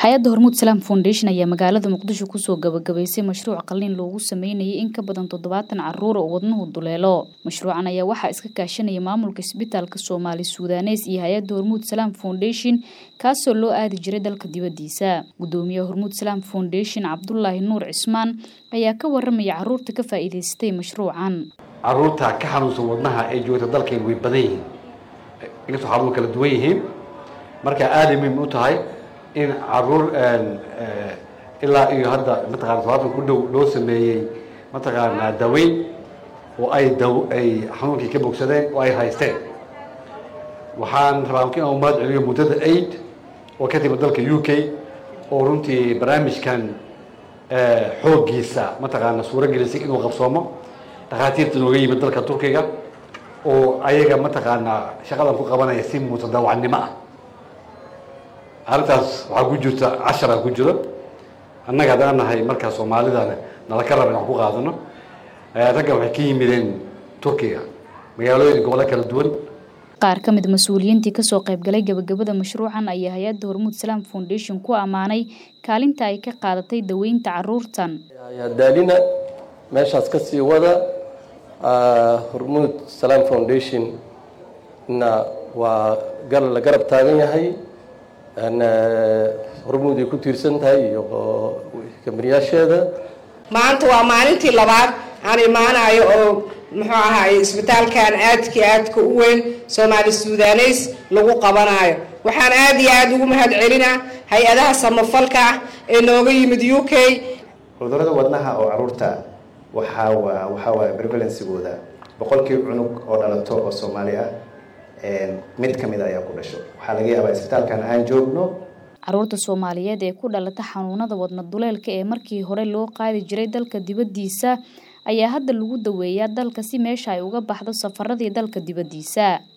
hay-adda hormuud salaam foundation ayaa magaalada muqdisho kusoo gabagabaysay mashruuc qalliin loogu sameynayay in ka badan toddobaatan caruur oo wadnuhu duleelo mashruucan ayaa waxaa iska kaashanaya maamulka isbitaalka soomaali suudanes iyo hay-adda hormuud salaam foundation kaasoo loo aadi jiray dalka dibadiisa gudoomiyaha hormuud salaam foundation cabdulaahi nuur cismaan ayaa ka waramaya caruurta ka faa'iidaystay mashruucan caruurta ka xanuunsan wadnaha ee joogta dalkeen way badan yihiin inkastoo xanuun kala duwan yihiin marka aaday muhiim u tahay in caruur ilaa iyo hadda mataqana todobaatan ku dhow loo sameeyey mataqaanaa daweyn oo ay daw ay xanuunkii ka bogsadeen oo ay haysteen waxaan rabaa in aan mahad celiyo muddada aid oo ka timid dalka u k oo runtii barnaamijkan xooggiisa mataqaana suuro gelisay inuu qabsoomo dhakhaatiirta nooga yimid dalka turkiga oo ayaga mataqaanaa shaqadan ku qabanaya si mutadawacnimo ah arrintaas waxaa ku jirta cashara ku jiro annaga haddaan nahay markaa soomaalidana nala ka raba in wax ku qaadano raggan waxay ka yimideen turkiga magaalooyin gobollo kala duwan qaar ka mid mas-uuliyiintii kasoo qaybgalay gabagabada mashruucan ayaa hay-adda hormuud salaam foundation ku ammaanay kaalinta ay ka qaadatay daweynta caruurtan daalina meeshaas ka sii wada hormuud salaam foundation na waa la garab taagan yahay hormuud ay ku tiirsan tahay iyo kamariyaasheeda maanta waa maalintii labaad aan imaanayo oo muxuu ahaay isbitaalkan aadkii aadka u weyn soomaali suudaneys lagu qabanayo waxaan aada iyo aada ugu mahad celinaa hay-adaha samafalka ah ee nooga yimid u k cudurada wadnaha oo caruurta waxaa waxaa waaya prevalensigooda boqolkii cunug oo dhalato oo soomaali ah mid ka mid ayaa ku dhasho waxaa laga yaabaa isbitaalkan aan joogno caruurta soomaaliyeed ee ku dhalata xanuunada wadna duleelka ee markii hore loo qaadi jiray dalka dibaddiisa ayaa hadda lagu daweeyaa dalka si meesha ay uga baxdo safaradii dalka dibaddiisa